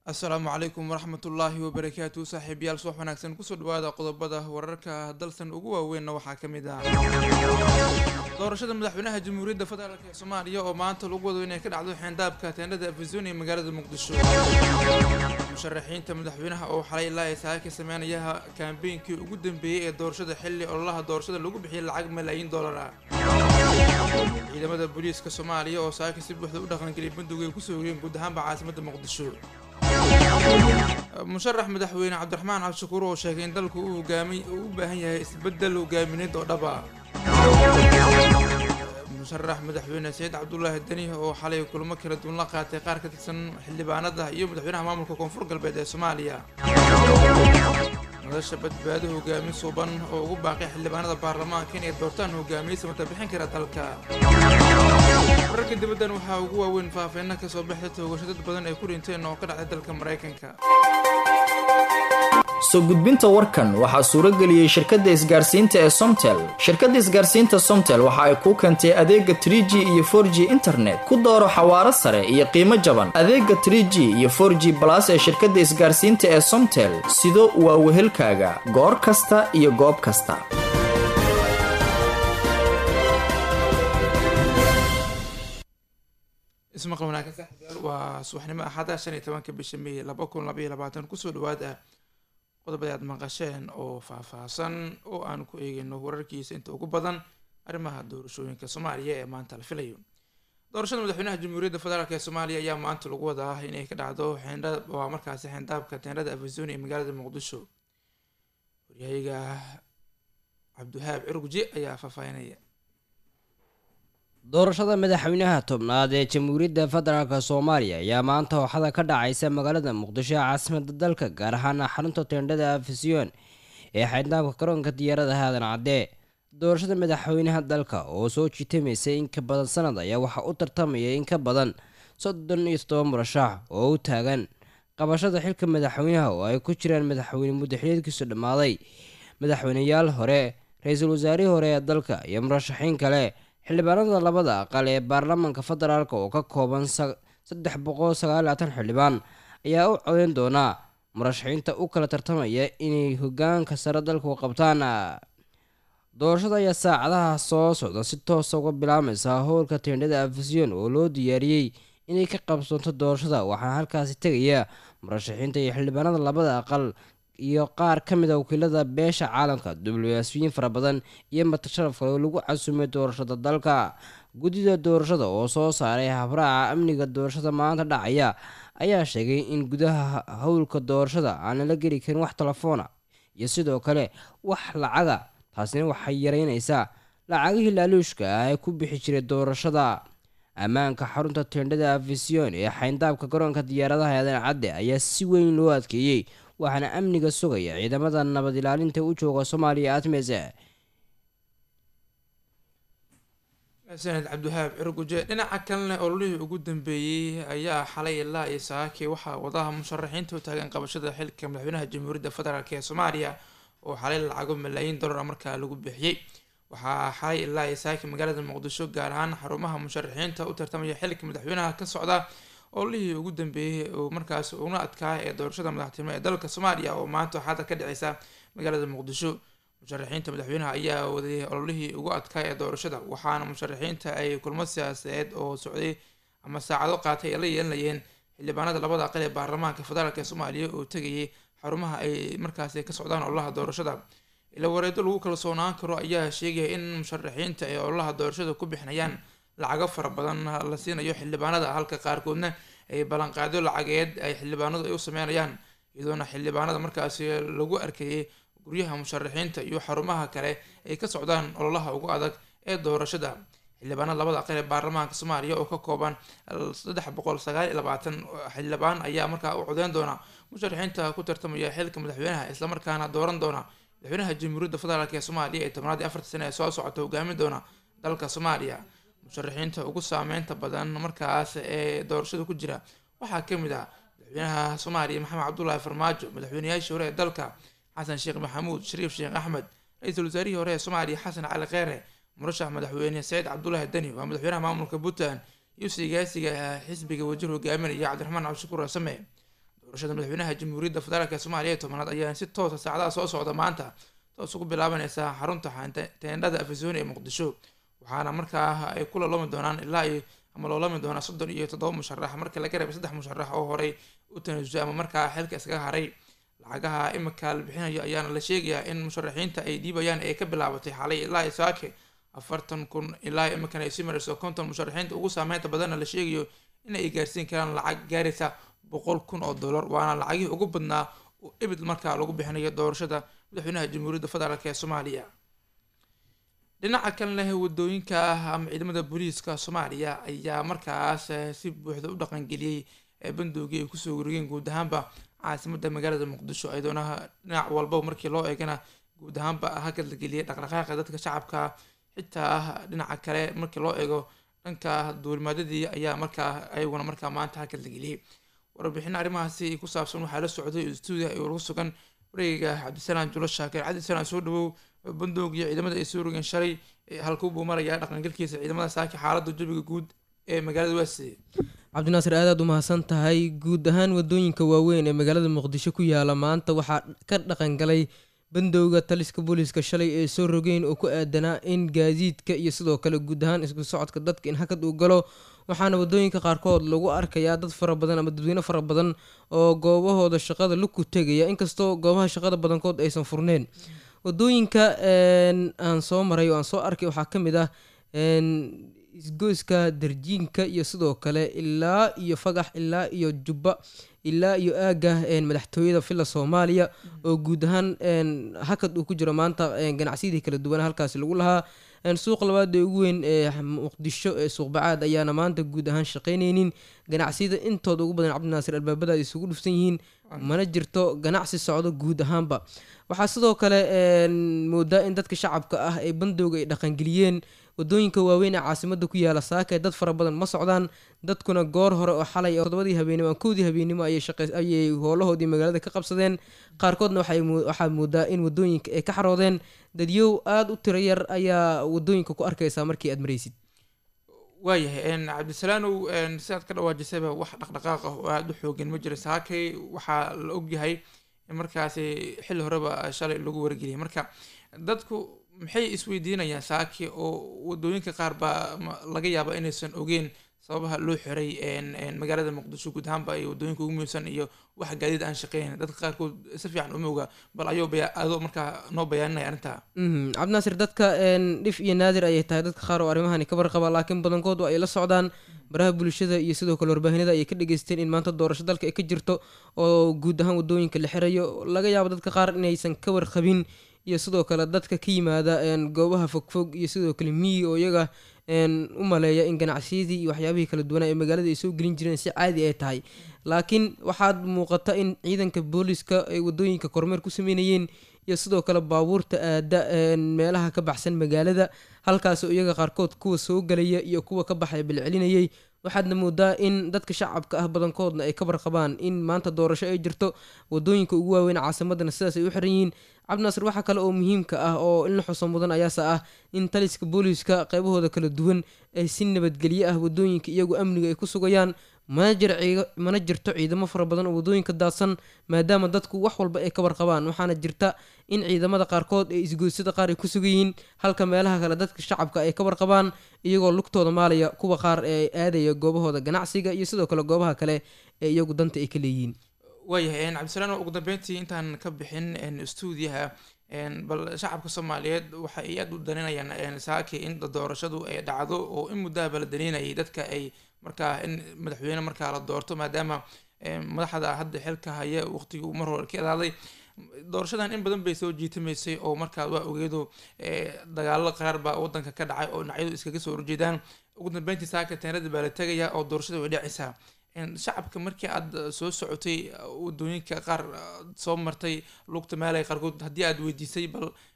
asalaamu calaykum waraxmatullaahi wabarakaatu saaxiibayaal subax wanaagsan kusoo dhawaada qodobada wararka dalsan ugu waaweynna waxaa ka mid ah doorashada madaxweynaha jamhuuriyadda federaalk ee soomaaliya oo maanta lagu wado inay ka dhacdo xeendhaabka teendhada afisoon ee magaalada muqdisho musharaxiinta madaxweynaha oo xalay ilaa ay saaka sameynaya kaambeynkii ugu dambeeyey ee doorashada xilli ololaha doorashada lagu bixiyay lacag malaayiin dollar ah ciidamada booliiska soomaaliya oo saaka si buuxda u dhaqangeliyay bandowga ay kusoo ogeen guud ahaanba caasimadda muqdisho musharax madaxweyne cabdiraxmaan cabdishakuur oo sheegay in dalku uu hogaami uu u baahan yahay isbeddel hogaamineed oo dhaba musharax madaxweyne saciid cabdulaahi deni oo xalay kulamo kala duwan la qaatay qaar ka tirsan xildhibaanada iyo madaxweynaha maamulka koonfur galbeed ee soomaaliya nolosha badbaado hogaamin suuban oo ugu baaqay xildhibaanada baarlamaanka inay doortaan hogaamiye samata bixin kara dalka wararka dibaddan waxaa ugu waaweyn faahfeena kasoo baxda toogasho dad badan ay ku dhinteen oo ka dhacday dalka maraykanka soo gudbinta warkan waxaa suuro geliyey shirkadda isgaarsiinta ee somtel shirkadda isgaarsiinta somtel waxa ay kuu keentay adeega trie g iyo for g internet ku dooro xawaaro sare iyo qiimo jaban adeega trie g iyo for g balas ee shirkadda isgaarsiinta ee somtel sido waa wehelkaaga goor kasta iyo goob kasta ismaqal wanaagsan saaxiibayaal waa subaxnimo axada shan iyo tobanka bisha may laba kun labaiyo labaatan kusoo dhawaada qodobada aad maqasheen oo faahfaahsan oo aan ku eegayno wararkiisa inta ugu badan arrimaha doorashooyinka soomaaliya ee maanta la filayo doorashada madaxweynaha jamhuuriyadda federaalk ee soomaaliya ayaa maanta lagu wadaa inay ka dhacdo xeendha waa markaasi xeendhaabka teendhada afisoni ee magaalada muqdisho waryahayaga cabdiwahaab cirguje ayaa faahfaahinaya doorashada madaxweynaha tobnaad ee jamhuuriyadda federaalk soomaaliya ayaa maanta ooxada ka dhacaysa magaalada muqdisho ee caasimada dalka gaar ahaan xarunta teendhada afisyoon ee xeendhaabka garoonka diyaarada aadan cadde doorashada madaxweynaha dalka oo soo jiitamaysay in ka badan sanad ayaa waxaa u tartamaya in ka badan soddon iyo toddoba murashax oo u taagan qabashada xilka madaxweynaha oo ay ku jiraan madaxweyne muddaxileedkiisu dhammaaday madaxweyneyaal hore ra-iisul wasaarihii hore ee dalka iyo murashaxiin kale xildhibaanada labada aqal ee baarlamaanka federaalk oo ka kooban saddex boqol sagaalaatan xildhibaan ayaa u codeyn doonaa murashaxiinta u kala tartamaya inay hogaanka sare dalku qabtaan doorashada ayaa saacadaha soo socda si toosa uga bilaabmaysa howlka teendhada afisyon oo loo diyaariyey inay ka qabsoonto doorashada waxaana halkaasi tegaya murashaxiinta iyo xildhibaanada labada aqal iyo qaar ka mid a wakiilada beesha caalamka diblomaasiyiin fara badan iyo matasharaf kale oo lagu casumay doorashada dalka guddida doorashada oo soo saaray habraaca amniga doorashada maanta dhacaya ayaa sheegay in gudaha howlka doorashada aan lala geli karin wax telefoona iyo sidoo kale wax lacaga taasina waxay yareynaysaa lacagihii laaluushka ah ee ku bixi jiray doorashada ammaanka xarunta teendhada afisyon ee xayndaabka garoonka diyaaradaha aadan cadde ayaa si weyn loo adkeeyey waxaana amniga sugaya ciidamada nabad ilaalinta u jooga soomaaliya atmes sanad cabdiwahaab cirguje dhinaca kalena ololihii ugu dambeeyey ayaa xalay ilaa iyo saaki waxaa wadaha musharaxiinta u taagan qabashada xilka madaxweynaha jamhuuriyadda federaalk ee soomaaliya oo xalay lacago malaayiin dollar markaa lagu bixiyey waxaa xalay ilaa iyo saaki magaalada muqdisho gaar ahaan xarumaha musharaxiinta u tartamaya xilka madaxweynaha ka socda ololihii ugu dambeeyey oo markaas una adkaa ee doorashada madaxtinimo ee dalka soomaaliya oo maanta waxaada ka dhaceysa magaalada muqdisho musharaxiinta madaxweynaha ayaa waday ololihii ugu adkaa ee doorashada waxaana musharaxiinta ay kulmo siyaasadeed oo socday ama saacado qaatay ay la yeelanayeen xildhibaanada labada aqal ee baarlamaanka federaalk ee soomaaliya oo tegayay xarumaha ay markaasi ka socdaan ololaha doorashada ila wareedo lagu kalsoonaan karo ayaa sheegaya in musharaxiinta ay ololaha doorashada ku bixinayaan lacago fara badan la siinayo xildhibaanada halka qaarkoodna ay ballanqaadyo lacageed ay xildhibaanadu ay u sameynayaan iyadoona xildhibaanada markaasi lagu arkayay guryaha musharaxiinta iyo xarumaha kale ay ka socdaan ololaha ugu adag ee doorashada xildhibaanada labada aqal ee baarlamaanka soomaaliya oo ka kooban saddex boqol sagaal iyo labaatan xildhibaan ayaa markaa u codeyn doona musharaxiinta ku tartamaya xilka madaxweynaha islamarkaana dooran doona madaxweynaha jamhuuriyadda federaalk ee soomaaliya ee tobnaad iyo afarta sane ee soo socota hogaamin doona dalka soomaaliya musharaxiinta ugu saameynta badan markaas ee doorashada ku jira waxaa ka mid ah madaxweynaha soomaaliya maxamed cabdulaahi farmaajo madaxweynayaashii hore ee dalka xasan sheekh maxamuud shariif sheekh axmed ra-iisul wasaarihii hore ee soomaaliya xasan cali kheyre murashax madaxweyne saciid cabdulaahi deni waa madaxweynaha maamulka puntland iyo sigaasiga xisbiga wajir hogaaminaya cabdiraxmaan cabdishakuur asame doorashada madaxweynaha jamhuuriyadda federaalk soomaaliya ee tobanaad ayaa si toosa saacadaha soo socda maanta toos ugu bilaabaneysaa xarunta teendhada afisoni ee muqdisho waxaana markaa ay ku lolami doonaan ilaa iyo ama loolami doonaa soddon iyo toddoba musharax marka laga reebay saddex musharax oo horey u tanaasusay ama markaa xilka iskaga haray lacagaha imika la bixinayo ayaana la sheegayaa in musharaxiinta ay dhiibayaan ee ka bilaabatay xalay ilaa iyo saake afartan kun ilaa imikan ay sii marayso konton musharaxiinta ugu saameynta badanna la sheegayo in ay gaarsiin karaan lacag gaaraysa boqol kun oo dollar waana lacagihii ugu badnaa oo ebid markaa lagu bixinayo doorashada madaxweynaha jamhuuriyadda federaalk ee soomaaliya dhinaca kalena wadooyinka ama ciidamada booliiska soomaaliya ayaa markaas si buuxda u dhaqangeliyey bandowgii ay kusoo wareegeen guud ahaanba caasimada magaalada muqdisho ayadoona dhinac walba markii loo eegana guud ahaanba hakad la geliyay dhaqdhaqaaqa dadka shacabka xitaa dhinaca kale markii loo eego dhanka duulimaadadii ayaa markaa ayaguna markaa maanta hakad la geliyey warbixino arrimahaasi ku saabsan waxaa la socday stuudia ay ugu sugan wareegiga cabdisalaam julo shaakir cabdisalaam soo dhawow bandowg iyo ciidamada ay soo rogeen shalay halkuu buu marayaa dhaqangalkiisa ciidamada saaki xaalada jabiga guud ee magaalada waasi cabdinaasir aadaad u mahadsan tahay guud ahaan wadooyinka waaweyn ee magaalada muqdisho ku yaala maanta waxaa ka dhaqangalay bandowga taliska booliiska shalay ee soo rogeen oo ku aadanaa in gaadiidka iyo sidoo kale guud ahaan isku socodka dadka in hakad uu galo waxaana wadooyinka qaarkood lagu arkayaa dad fara badan ama dadweyne fara badan oo goobahooda shaqada laku tegaya inkastoo goobaha shaqada badankood aysan furneen wadooyinka aan soo maray oo aan soo arkay waxaa ka mid ah isgoyska darjiinka iyo sidoo kale ilaa iyo fagax ilaa iyo jubba ilaa iyo aaga madaxtooyada villa soomaaliya oo guud ahaan hakad uu ku jiro maanta ganacsiyadii kala duwan halkaasi lagu lahaa suuq labaad ee ugu weyn ee muqdisho ee suuqbacaad ayaana maanta guud ahaan shaqaynaynin ganacsiyada intooda ugu badan cabdinaasir albaabada ay isugu dhufsan yihiin mana jirto ganacsi socdo guud ahaanba waxaa sidoo kale moodaa in dadka shacabka ah ee bandowga ay dhaqangeliyeen wadooyinka waaweyn ee caasimada ku yaala saaka dad fara badan ma socdaan dadkuna goor hore oo xalay todobadii habeenimo kowdii habeenimo ayay howlahoodii magaalada ka qabsadeen qaarkoodna waxaa moodaa in wadooyinka ay ka xaroodeen dadyow aada u tiro yar ayaa wadooyinka ku arkaysaa markii aad maraysid waayahay cabdisalaanow sidaad ka dhawaajisayba wax dhaqdhaqaaq ah oo aada u xoogan ma jira saakay waxaa la ogyahay in markaasi xilli horeba shalay lagu wargeliyay marka dadku maxay isweydiinayaan saaki oo wadooyinka qaar baa laga yaaba inaysan ogeen sababaha loo xiray magaalada muqdisho guud ahaanba iyo wadooyinka ugu muhiimsan iyo wax gaadiid aan shaqeyn dadka qaarkood si fiican uma oga bal ayuu adoo markaa noo bayaaninaya arrintaa cabdinaasir dadka dhif iyo naadir ayay tahay dadka qaar oo arrimahani ka warqaba laakiin badankood ay la socdaan baraha bulshada iyo sidoo kale warbaahinada ayay ka dhageysteen in maanta doorasho dalka ay ka jirto oo guud ahaan wadooyinka la xirayo laga yaabo dadka qaar inaysan ka warqabin iyo sidoo kale dadka ka yimaada goobaha fogfog iyo sidoo kale miyi oo iyaga u maleeya in ganacsiyadii iyo waxyaabihii kala duwanaa ee magaalada ay soo gelin jireen si caadi ay tahay laakiin waxaad muuqata in ciidanka booliska ay wadooyinka kormeer ku sameynayeen iyo sidoo kale baabuurta aada meelaha ka baxsan magaalada halkaasoo iyaga qaarkood kuwa soo galaya iyo kuwa ka baxaya bilcelinayay waxaadna moodaa in dadka shacabka ah badankoodna ay ka warqabaan in maanta doorasho ay jirto wadooyinka ugu waaweyn caasimadana sidaas ay u xiran yihiin cabdinaasir waxaa kale oo muhiimka ah oo in la xuso mudan ayaase ah in taliska booliiska qaybahooda kala duwan ay si nabadgelyo ah wadooyinka iyagu amniga ay ku sugayaan mana jirto ciidamo fara badan oo wadooyinka daadsan maadaama dadku wax walba ay ka warqabaan waxaana jirta in ciidamada qaarkood ee isgoysada qaar ay ku sugan yihiin halka meelaha kale dadka shacabka ay ka warqabaan iyagoo lugtooda maalaya kuwa qaar ee aadaya goobahooda ganacsiga iyo sidoo kale goobaha kale ee iyagu danta ay ka leeyihiin waayahay cabdisalaam ugu dambeyntii intaan ka bixin stuudiyaha bal shacabka soomaaliyeed waxa ay aada u daninayaan saaki in doorashadu ay dhacdo oo in muddaaba la daninayay dadka ay markaa in madaxweyne markaa la doorto maadaama madaxda hadda xilka haya waqtigii mar hore ka adaaday doorashadan in badan bay soo jiitamaysay oo markaa waa ogeedo dagaalo qaar baa wadanka ka dhacay oo dhinacyadu iskaga soo horjeedaan ugu dambeyntii saaka teenada baa la tegaya oo doorashada way dhacaysaa shacabka markii aad soo socotay wadooyinka qaar soo martay lugta meelay qaarkood haddii aad weydiisay bal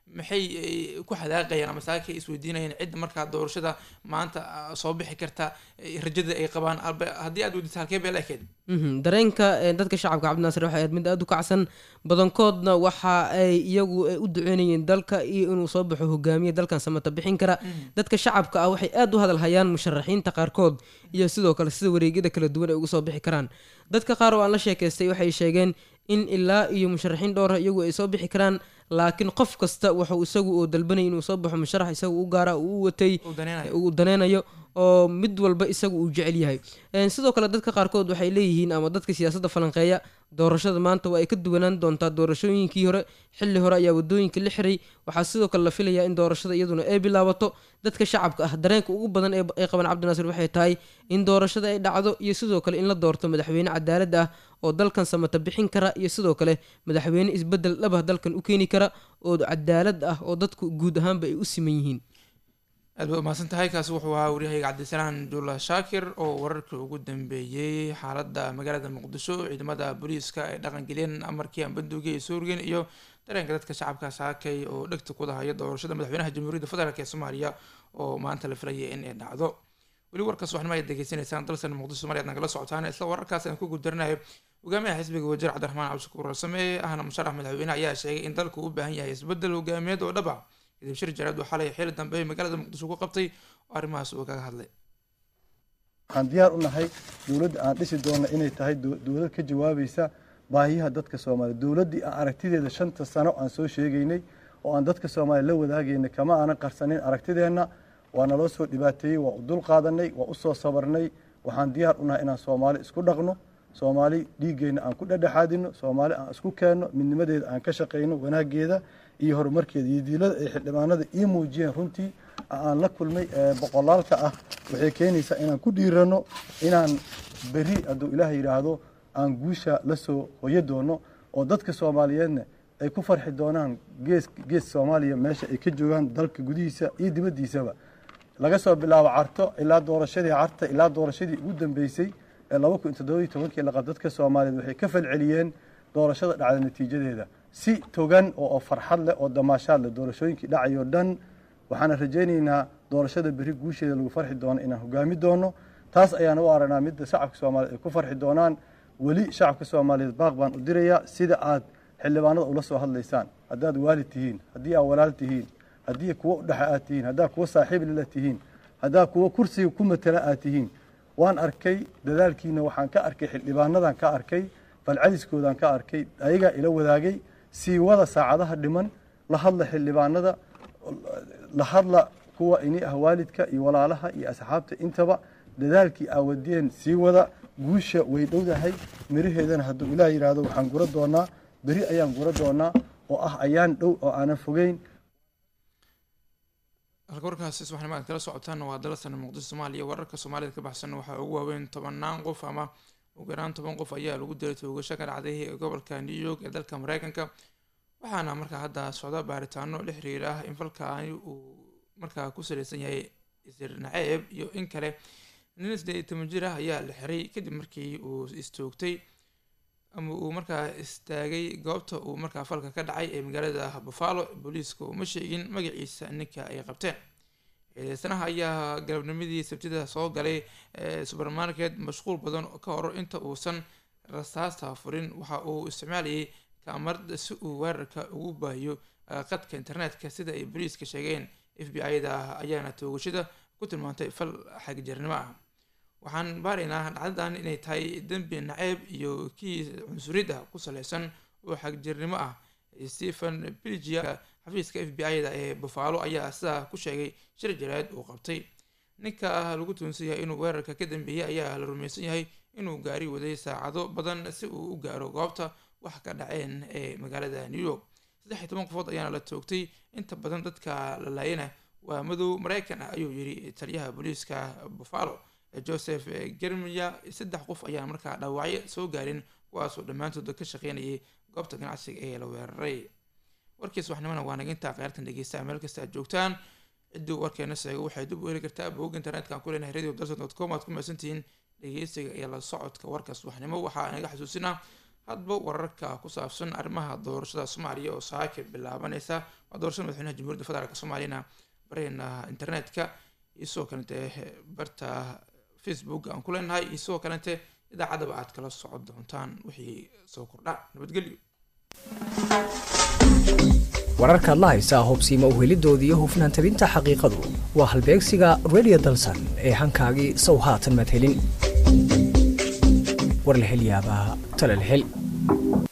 maxay ku xadaaqayaan ama saakay isweydiinayaan cidda markaa doorashada maanta soo bixi karta rajada ay qabaan haddii aad weydiisa halkee bee la ekeed dareenka dadka shacabka cabdinaasir waxay ahayd mid aada u kacsan badankoodna waxa ay iyagu u duceynayeen dalka iyo inuu soo baxo hogaamiye dalkan samata bixin kara dadka shacabka ah waxay aada u hadalhayaan musharaxiinta qaarkood iyo sidoo kale sida wareegyada kala duwan ay uga soo bixi karaan dadka qaar oo aan la sheekaystay waxay sheegeen in ilaa iyo musharaxiin dhowra iyagu ay soo bixi karaan laakiin qof kasta wuxuu isagu oo dalbanaya inuu soo baxo musharax isagu u gaara uu u watay uu daneynayo oo mid walba isagu uu jecel yahay sidoo kale dadka qaarkood waxay leeyihiin ama dadka siyaasadda falanqeeya doorashada maanta waa ay ka duwanaan doontaa doorashooyinkii hore xilli hore ayaa wadooyinka la xiray waxaa sidoo kale la filayaa in doorashada iyaduna ay bilaabato dadka shacabka ah dareenka ugu badan ee qaban cabdinaasir waxay tahay in doorashada ay dhacdo iyo sidoo kale in la doorto madaxweyne cadaalad ah oo dalkan samata bixin kara iyo sidoo kale madaxweyne isbedel dhabah dalkan u keeni kara oo cadaalad ah oo dadku guud ahaanba ay u siman yihiin aad ba umahadsan tahay kaasi wuxuu ahaa waryahayga cabdisalaan jula shaakir oo wararkii ugu dambeeyey xaaladda magaalada muqdisho ciidamada booliiska ay dhaqangeliyeen amarkii ambanduugi ay soo rogeen iyo dareenka dadka shacabka saakay oo dhegta ku dahaya doorashada madaxweynaha jamhuuriyadda federaalk ee soomaaliya oo maanta la filayay in ay dhacdo weli warkaas waxnimo ayaad degeysanaysaan dalsan muqdisho somalia ad nagala socotaan isla wararkaas aan ku gudaranayo hogaamiyaha xisbiga wasiir cabdiraxmaan cabdishakuur rasame ahna musharax madaxweyne ayaa sheegay in dalku u baahan yahay isbedel hogaamiyeed oo dhab ah kadib shir jaraad oo xalay xili dambe magaalada muqdisho ku qabtay oo arrimahaas uu kaga hadlay waxaan diyaar u nahay dowladda aan dhisi doonna inay tahay dowlad ka jawaabaysa baahiyaha dadka soomaaliya dowladdii aan aragtideeda shanta sano aan soo sheegaynay oo aan dadka soomaaliya la wadaagaynay kama aanan qarsanin aragtideenna waa naloo soo dhibaateeyey waa u dul qaadanay waa u soo sabarnay waxaan diyaar u nahay inaan soomaali isku dhaqno soomaali dhiiggeenna aan ku dhedhexaadino soomaali aan isku keenno midnimadeeda aan ka shaqayno wanaaggeeda iyo horumarkeeda iyo diilada ay xildhibaanada ii muujiyeen runtii aan la kulmay boqolaalka ah waxay keenaysaa inaan ku dhiirano inaan beri hadduu ilaah yidhaahdo aan guusha la soo hoyo doono oo dadka soomaaliyeedna ay ku farxi doonaan gees gees soomaaliya meesha ay ka joogaan dalka gudihiisa iyo dibaddiisaba laga soo bilaabo carto ilaa doorashadii carta ilaa doorashadii ugu dambeysay ee laba kun toddoba iyo tobankii laqad dadka soomaaliyeed waxay ka falceliyeen doorashada dhacda natiijadeeda si togan oo farxad leh oo damaashaad leh doorashooyinkii dhacayoo dhan waxaana rajaynaynaa doorashada berri guusheeda lagu farxi doono inaan hogaami doono taas ayaan u aragnaa midda shacabka soomaaliyeed ay ku farxi doonaan weli shacabka soomaaliyeed baaq baan u dirayaa sida aad xildhibaanada ula soo hadlaysaan haddaad waalid tihiin haddii aad walaal tihiin haddii kuwo udhexe aad tihiin haddaad kuwo saaxiib lila tihiin haddaad kuwo kursiga ku matala aad tihiin waan arkay dadaalkiina waxaan ka arkay xildhibaanadan ka arkay falcadiskoodaan ka arkay ayagaa ila wadaagay sii wada saacadaha dhiman la hadla xildhibaanada la hadla kuwa ini ah waalidka iyo walaalaha iyo asxaabta intaba dadaalkii aawadeen sii wada guusha way dhowdahay miraheedana hadduu ilaah yidhaahdo waxaan gura doonaa beri ayaan gura doonaa oo ah ayaan dhow oo aanan fogeyn halka warkaasi subaxnimo aad kala socotaan waa dalsan muqdisho soomaaliya wararka soomaalida ka baxsan waxaa ugu waaweyn tobanaan qof ama ugu yaraan toban qof ayaa lagu dilay toogasho ka dhacday gobolka new york ee dalka mareykanka waxaana markaa hadda socda baaritaano la xiriir ah in falkaani uu markaa ku saleysan yahay isir naceeb iyo in kale nin sideed iyo toban jir ah ayaa la xiray kadib markii uu istoogtay ama uu markaa istaagay goobta uu markaa falka ka dhacay ee magaalada buffalo booliiska uma sheegin magaciisa ninka ay qabteen eedeysanaha ayaa galabnimadii sabtida soo galay supermarket mashquul badan ka hor inta uusan rasaasta furin waxa uu isticmaalayay kaamarada si uu weerarka ugu baahiyo qadka internetka sida ay booliiska sheegeen f b i-da ayaana toogashada ku tilmaantay fal xagjirnimo ah waxaan baaraynaa dhacdadan inay tahay dembi naceeb iyo kii cunsuriyad ah ku saleysan oo xagjirnimo ah stephen bilgia xafiiska f b i-da ee buffalo ayaa sidaa ku sheegay shir jaraad uu qabtay ninka lagu tuunsan yahay inuu weerarka ka dambeeyay ayaa la rumaysan yahay inuu gaari waday saacado badan si uu u gaaro goobta wax ka dhaceen ee magaalada new york saddex iyo toban qofood ayaana la toogtay inta badan dadka la laayana waa madow mareykan ah ayuu yiri taliyaha booliiska buffalo joseph germiya saddex qof ayaa markaa dhaawacyo soo gaarin kuwaasoo dhammaantood ka shaqeynayay goobta ganacsiga ee la weeraray warkiis waxnimana waa nagintaa kheyrtan dhegeysta meel kasta aad joogtaan ciddii warkeena sheego waxay dib u heli kartaa bog internetka aan ku leenahay radio dalson dot com aad ku mahadsantihiin dhegeysiga iyo la socodka warkaas waxnimo waxaa naga xasuusinaa hadba wararka ku saabsan arrimaha doorashada soomaaliya oo saaka bilaabaneysa waa doorashada madaxweynaha jamhuuriyadda federaalk soomaaliyana bareena internetka iyo sidoo kalente barta facebook aan ku leenahay iyo sidoo kalente idaacadaba aad kala socon doontaan wixii soo kordha nabadgelyo wararkaad la haysaa hubsiima uhelidooda iyo hufnaan tabinta xaqiiqadu waa halbeegsiga radio dalsan ee hankaagii sow haatan madhelin war la hel yaabaa tala la hel